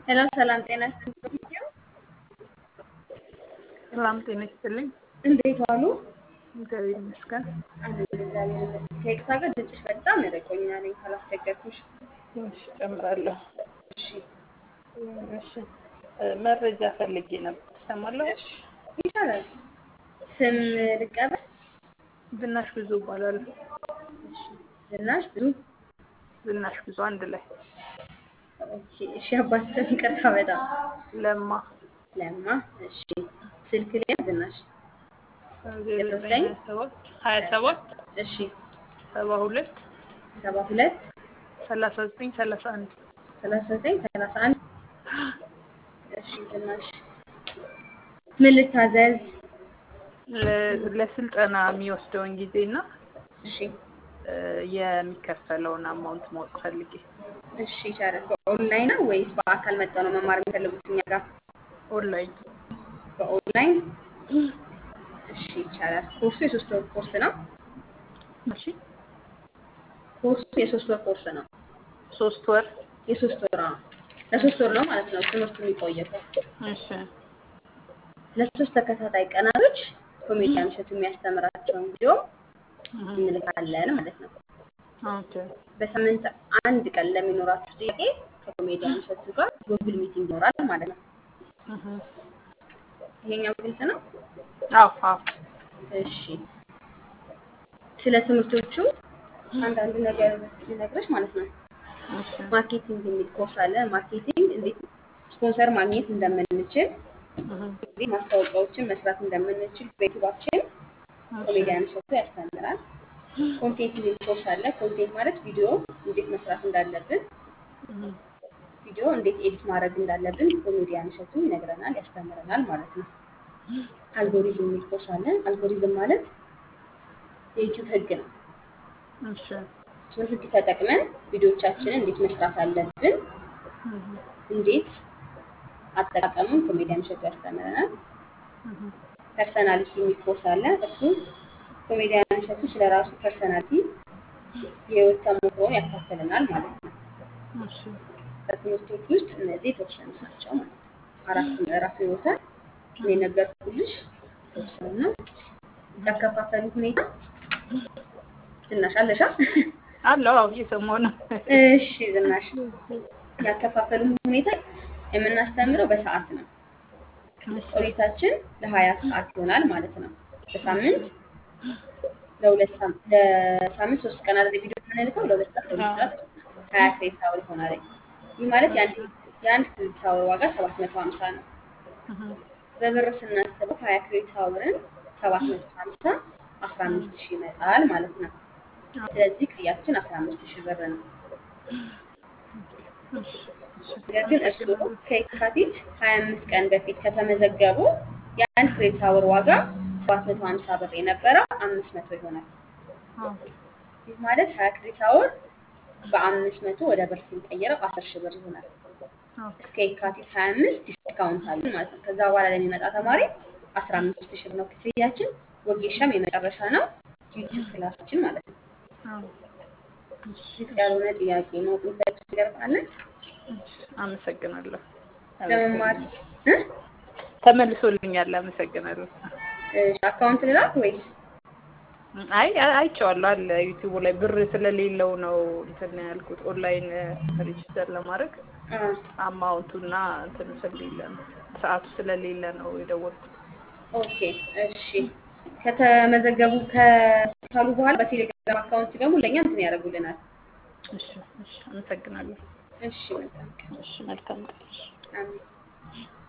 ሄሎ ሰላም ጤና ይስጥልኝ። ሰላም ጤና ይስጥልኝ። እንዴት ዋሉ? እግዚአብሔር ይመስገን። አሜን፣ እግዚአብሔር ይመስገን። ከይቅርታ ጋር ድምፅሽ በጣም ርቆኛል። ካላስቸገርኩሽ። ትንሽ ጨምራለሁ። እሺ፣ እሺ መረጃ ፈልጌ ነበር። ትሰማለሁ? እሺ፣ ይቻላል። ስም ልቀበል? ዝናሽ ብዙ እባላለሁ። እሺ፣ ዝናሽ ብዙ። ዝናሽ ብዙ አንድ ላይ ኦኬ፣ እሺ። አባት ስም ይቅርታ በጣም ለማ ለማ። እሺ፣ ስልክ ላይ ዝናሽ ዜሮ ዘጠኝ ሀያ ሰባት ሀያ ሰባት እሺ፣ ሰባ ሁለት ሰባ ሁለት ሰላሳ ዘጠኝ ሰላሳ አንድ ሰላሳ ዘጠኝ ሰላሳ አንድ እሺ፣ ዝናሽ ምን ልታዘዝ? ለ- ለስልጠና የሚወስደውን ጊዜና እሺ እ፣ የሚከፈለውን አማውንት ማወቅ ፈልጌ እሺ ይቻላል። በኦንላይን ነው ወይስ በአካል መጥተው ነው መማር የሚፈልጉት እኛ ጋር? ኦንላይን በኦንላይን እሺ ይቻላል። ኮርሱ የሶስት ወር ኮርስ ነው። እሺ ኮርሱ የሶስት ወር ኮርስ ነው። ሶስት ወር የሶስት ወር አዎ፣ ለሶስት ወር ነው ማለት ነው ትምህርቱ የሚቆየው። እሺ ለሶስት ተከታታይ ቀናቶች ኮሜዲያን እሸቱ የሚያስተምራቸውን ቪዲዮ እህ፣ እንልካለን ማለት ነው። ኦኬ በሳምንት አንድ ቀን ለሚኖራችሁ ጥያቄ ከኮሜዲያን እሸቱ ጋር ጉግል ሚቲንግ ይኖራል ማለት ነው። እህ፣ ይሄኛው ግልጽ ነው። አዎ አዎ እሺ ስለ ትምህርቶቹ አንዳንድ ነገር ልነግርሽ ማለት ነው። እሺ ማርኬቲንግ የሚል ኮርስ አለ። ማርኬቲንግ እንዴት ስፖንሰር ማግኘት እንደምንችል፣ እህ፣ እንዴት ማስታወቂያዎችን መስራት እንደምንችል በዩቱባችን ኮሜዲያን እሸቱ ያስተምራል። ኮንቴንት የሚል ኮርስ አለ። ኮንቴንት ማለት ቪዲዮ እንዴት መስራት እንዳለብን፣ እህ፣ ቪዲዮ እንዴት ኤዲት ማድረግ እንዳለብን ኮሜዲያን እሸቱ ይነግረናል፣ ያስተምረናል ማለት ነው። አልጎሪዝም የሚል ኮርስ አለ። አልጎሪዝም ማለት የዩቲዩብ ህግ ነው። እሺ እሱን ህግ ተጠቅመን ቪዲዮቻችንን እንዴት መስራት አለብን፣ እህ፣ እንዴት አጠቃቀሙን ኮሜዲያን እሸቱ ያስተምረናል። እህ፣ ፐርሰናሊቲ የሚል ኮርስ አለ። እሱ ኮሜዲያን እሸቱ ስለ ራሱ ፐርሰናሊቲ የህይወት ተሞክሮን ያካፍለናል ማለት ነው። እሺ ከትምህርቶች ውስጥ እነዚህ የተወሰኑት ናቸው ማለት ነው። አራት ምዕራፍ ይወታል። እኔ ነገርኩልሽ የተወሰኑ ነው። ያከፋፈሉ ሁኔታ ዝናሽ አለሻ? አለው አዎ እየሰማሁ ነው። እሺ ዝናሽ ያከፋፈሉ ሁኔታ የምናስተምረው በሰዓት ነው። ቆይታችን ለሀያ ሰዓት ይሆናል ማለት ነው። በሳምንት ለሁለት ሳም- ለሳምንት ሶስት ቀን አይደል ቪዲዮ የምንልከው ለሁለት ሰዓት ለሁለት ሰዓት ሀያ ክሬዲት አወር ይሆናል። ይህ ማለት የአንድ የአንድ ክሬዲት አወር ዋጋ ሰባት መቶ ሀምሳ ነው። እህ፣ በብር ስናስበው ሀያ ክሬዲት አወርን ሰባት መቶ ሀምሳ አስራ አምስት ሺህ ይመጣል ማለት ነው። ስለዚህ ክፍያችን አስራ አምስት ሺህ ብር ነው። እሺ እሺ ነገር ግን እርስዎ ከየካቲት 25 ቀን በፊት ከተመዘገቡ የአንድ ክሬዲት አወር ዋጋ 750 ብር የነበረው 500 ይሆናል። ኦኬ ይህ ማለት 20 ክሬዲት አወር በ500 ወደ ብር ስንቀይረው 10 ሺህ ብር ይሆናል። ኦኬ እስከ የካቲት 25 ዲስካውንት አለን ማለት ነው። ከዛ በኋላ ለሚመጣ ተማሪ 15 ሺህ ብር ነው ክፍያችን። ወጌሻም የመጨረሻ ነው ዩቲዩብ ክላሳችን ማለት ነው። አዎ እሺ ግልጽ ያልሆነ ጥያቄ ማወቅ የሚፈልጉት ነገር ካለ እሺ አመሰግናለሁ። ለመማር እ? ተመልሶልኛል። አመሰግናለሁ። እሺ፣ አካውንት ልላክ ወይስ አይ አይ- አይቼዋለሁ አለ ዩቲዩቡ ላይ ብር ስለሌለው ነው እንትን ያልኩት ኦንላይን ሬጅስተር ለማድረግ አ አማውንቱና እንትን ስለሌለ ነው ሰዓቱ ስለሌለ ነው የደወልኩት። ኦኬ እሺ። ከተመዘገቡ ከቻሉ በኋላ በቴሌግራም አካውንት ደግሞ ለእኛ እንትን ያደርጉልናል። እሺ እሺ አመሰግናለሁ። እሺ መልካም ቀን። እሺ መልካም ቀን። አሜን።